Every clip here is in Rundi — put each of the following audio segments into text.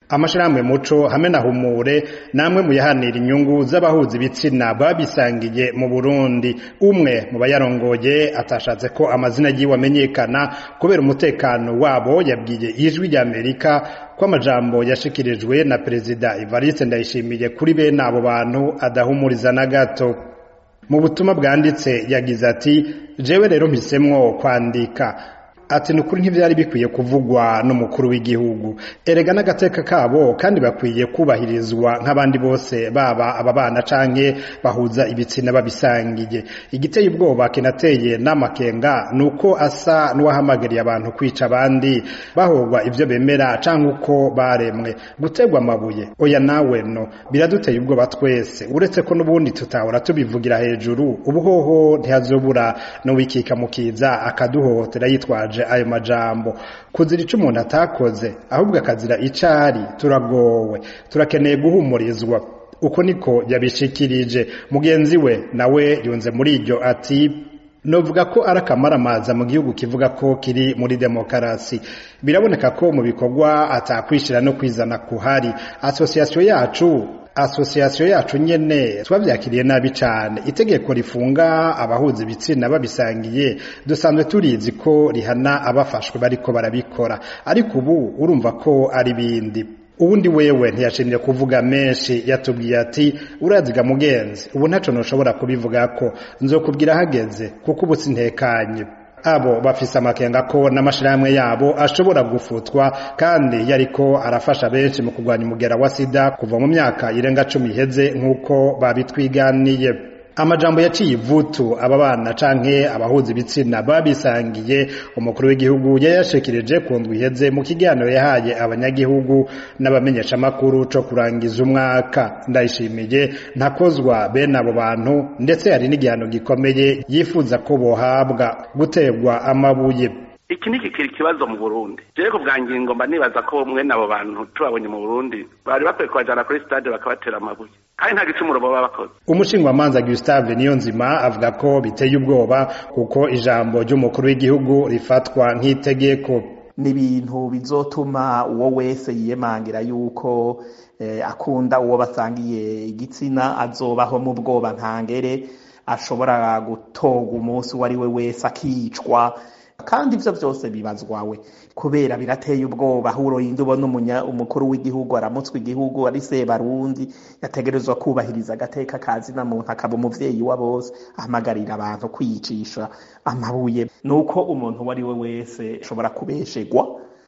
amashirahamwe muco hamwe na humure namwe mu yahanira inyungu z'abahuza ibitsina babisangiye mu Burundi umwe mu bayarongoye atashatse ko amazina yiwe amenyekana kubera umutekano wabo yabwiye ijwi rya Amerika ko amajambo yashikirijwe na perezida Evariste Ndayishimiye kuri bene abo bantu adahumuriza na gato mu butumwa bwanditse yagize ati jewe rero mpisemwo kwandika ati nukuri ntivyari bikwiye kuvugwa n'umukuru w'igihugu erega n'agateka kabo kandi bakwiye kubahirizwa nk'abandi bose baba aba bana canke bahuza ibitsina babisangiye igiteye ubwoba kinateye n'amakenga nuko asa n'uwahamagariye abantu kwica abandi bahogwa ivyo bemera canke uko baremwe gutegwa amabuye oya nawe no biraduteye ubwoba twese uretse ko n'ubundi tutahora tubivugira hejuru ubuhoho ntihazobura n'uwikika mukiza akaduhohotera yitwaje ayo majambo kuzira ico umuntu atakoze ahubwo akazira icari turagowe turakeneye guhumurizwa uko niko yabishikirije mugenzi we nawe yunze muri iryo ati novuga ko ari akamaramaza mu gihugu kivuga ko kiri muri demokarasi biraboneka ko mu bikorwa atakwishira no kwizana kuhari asosiyasiyo yacu asosiyasiyo yacu nyene twavyakiriye nabi cane itegeko rifunga abahuza ibitsina babisangiye dusanzwe turizi ko rihana abafashwe bariko barabikora ariko ubu urumva ko ari bindi ubundi wewe ntiyashimye kuvuga menshi yatubwiye ati uraziga mugenzi ubu ntaco noshobora kubivugako nzokubwira hageze kuko ubu sintekanye abo bafise amakenga ko n'amashirahamwe yabo ashobora gufutwa kandi yariko arafasha benshi mu kurwanya umugera wa sida kuva mu myaka irenga cumi iheze nk'uko babitwiganiye amajambo yaciye ivutu aba bana canke abahuza ibitsina babisangiye umukuru w'igihugu yayashikirije ku ndwi iheze mu kiganiro yahaye abanyagihugu n'abamenyeshamakuru co kurangiza umwaka ndayishimiye ntakozwa bene abo bantu ndetse hari n'igihano gikomeye yifuza ko bohabwa guterwa amabuye iki ni kikiri ikibazo mu burundi jewe ku bwa ngingo mba nibaza ko mwene abo bantu tubabonye mu burundi bari bakwiye kubajana kuri stade bakabatera amabuye kandi nta gicumuro baba bakoze umushingwamanza Gustave Niyonzima avuga ko biteye ubwoba kuko ijambo ry'umukuru w'igihugu rifatwa nk'itegeko ni ibintu bizotuma uwo wese yiyemangira yuko eh, akunda uwo basangiye igitsina azobaho mu bwoba ntangere ashobora gutorwa umunsi uwo ari we wese akicwa kandi ivyo vyose bibazwawe kubera birateye ubwoba huro yindi ubona umukuru w'igihugu aramutswa igihugu ari sebarundi yategerezwa kubahiriza agateka kazi na muntu akaba umuvyeyi wa bose ahamagarira abantu kwiyicisha amabuye nuko umuntu uwo ari we wese ashobora kubeshegwa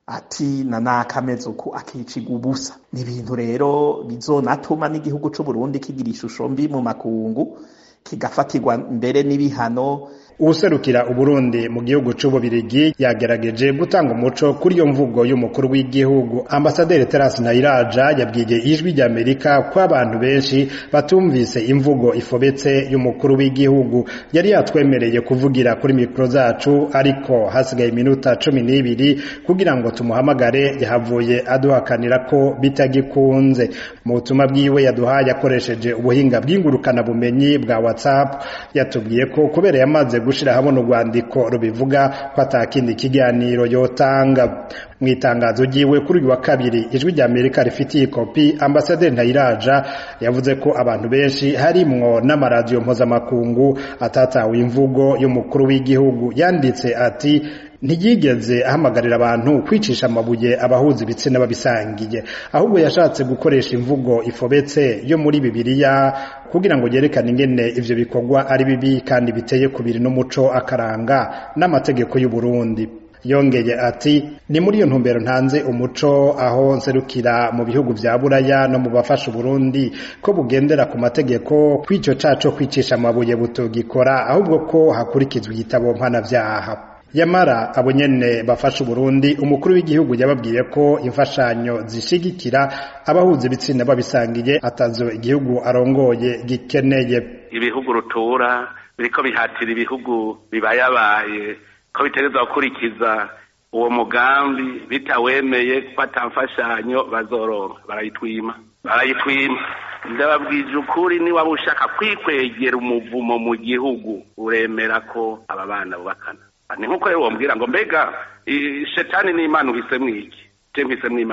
ati na nakameze uku akicigwa ubusa ni ibintu rero bizonatuma n'igihugu c'uburundi kigira ishusho mbi mu makungu kigafatirwa mbere n'ibihano uwuserukira uburundi mu gihugu c'ububirigi yagerageje gutanga umuco kuri iyo mvugo y'umukuru w'igihugu ambasaderi terasi ntayiraja yabwiye ijwi rya amerika ko abantu benshi batumvise imvugo ifobetse y'umukuru w'igihugu yari yatwemereye kuvugira kuri mikoro zacu ariko hasigaye iminota cumi n'ibiri kugira ngo tumuhamagare yahavuye aduhakanira ko bitagikunze mu butumwa bwiwe yaduhaye akoresheje ubuhinga bw'ingurukana bumenyi bwa whatsapp yatubwiye ko kubera yamaze gushira hamwe urwandiko rubivuga ko atakindi kiganiro yotanga mu itangazo ryiwe kuri uyu wa kabiri ijwi rya amerika rifitiye kopi ambasaderi ntayiraja yavuze ko abantu benshi harimwo n'amaradiyo mpuzamakungu atatawe imvugo y'umukuru w'igihugu yanditse ati ntiyigeze ahamagarira abantu kwicisha amabuye abahuza ibitsina babisangiye ahubwo yashatse gukoresha imvugo ifobetse yo muri bibiliya kugira ngo yerekane ingene ivyo bikorwa ari bibi kandi biteye kubiri n'umuco akaranga n'amategeko y'u Burundi yongeye ati ni muri iyo ntumbero ntanze umuco aho nserukira mu bihugu vya buraya no mu bafasha Burundi ko bugendera ku mategeko kw'ico caco kwicisha amabuye butogikora ahubwo ko hakurikizwa igitabo mpanavyaha yamara abo nyene bafasha Burundi umukuru w'igihugu yababwiye ko imfashanyo zishigikira abahuza ibitsina babisangiye atazo igihugu arongoye gikeneye ibihugu rutura biriko bihatira ibihugu bibayabaye ko bitegerezwa gukurikiza uwo mugambi bitawemeye ko atamfashanyo bazoronka barayitwima barayitwima ndababwije ukuri niba ushaka kwikwegera umuvumo mu gihugu uremera ko aba bana bubakana ni nkuko rero wambwira ngo mbega shetani n'imana uhisemo iki je mpisemo imana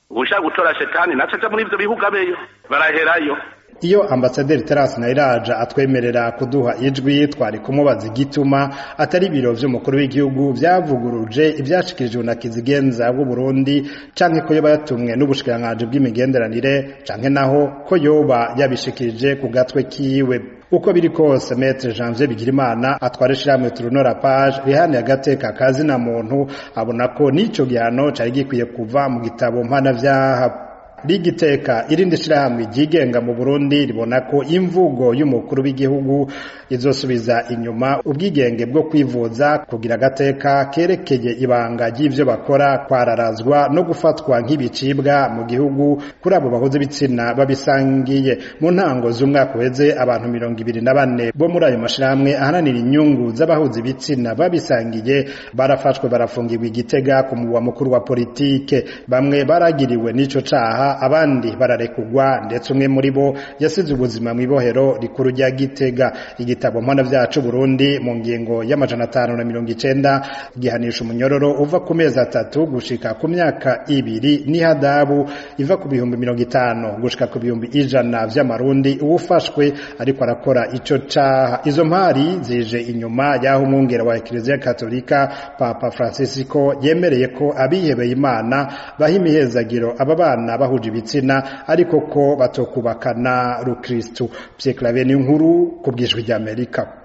ushaka gutora shetani naco aja muri ivyo bihugu abeyo baraherayo iyo ambasaderi Terence Nayiraja atwemerera kuduha ijwi twari kumubaza igituma atari ibiro vy'umukuru w'igihugu vyavuguruje ivyashikirijwe na Kizigenza w'u Burundi canke ko yoba yatumwe n'ubushikiranganji bw'imigenderanire canke naho ko yoba yabishikirije ku gatwe kiwe uko biri kose Maître Janvier Bigirimana atwara ishirahamwe Turunora Page rihani agateka kazina muntu abona ko n'ico gihano cari gikwiye kuva mu gitabo mpanavyaha rigiteka irindi shirahamwe ryigenga mu Burundi ribona ko imvugo y'umukuru w'igihugu izosubiza inyuma ubwigenge bwo kwivuza kugira agateka kerekeye ibanga ry'ivyo bakora kwararazwa no gufatwa nk'ibicibwa mu gihugu kuri abo bahuze ibitsina babisangiye mu ntango z'umwaka uheze abantu mirongo ibiri na bane bo muri ayo mashirahamwe ahananira inyungu z'abahuze ibitsina babisangiye barafashwe barafungirwa igitega ku mugwa mukuru wa politike bamwe baragiriwe n'ico caha abandi bararekugwa ndetse umwe muri bo yasize ubuzima mu ibohero rikuru rya Gitega igitabo mpana vyacu Burundi mu ngingo y'amajana atanu na mirongo icenda gihanisha umunyororo uva ku mezi atatu gushika ku myaka ibiri n'ihadabu iva ku bihumbi mirongo itanu gushika ku bihumbi ijana vy'amarundi uwufashwe ariko arakora ico caha izo mpari zije inyuma y'aho umwungera wa Eklezia Katolika Papa Francisco yemereye ko abihebeye Imana baha imihezagiro aba bana bahuje ibitsina ariko ko batokubakana rukristu Pierre Claver ni nkuru ku bwijwi ry'Amerika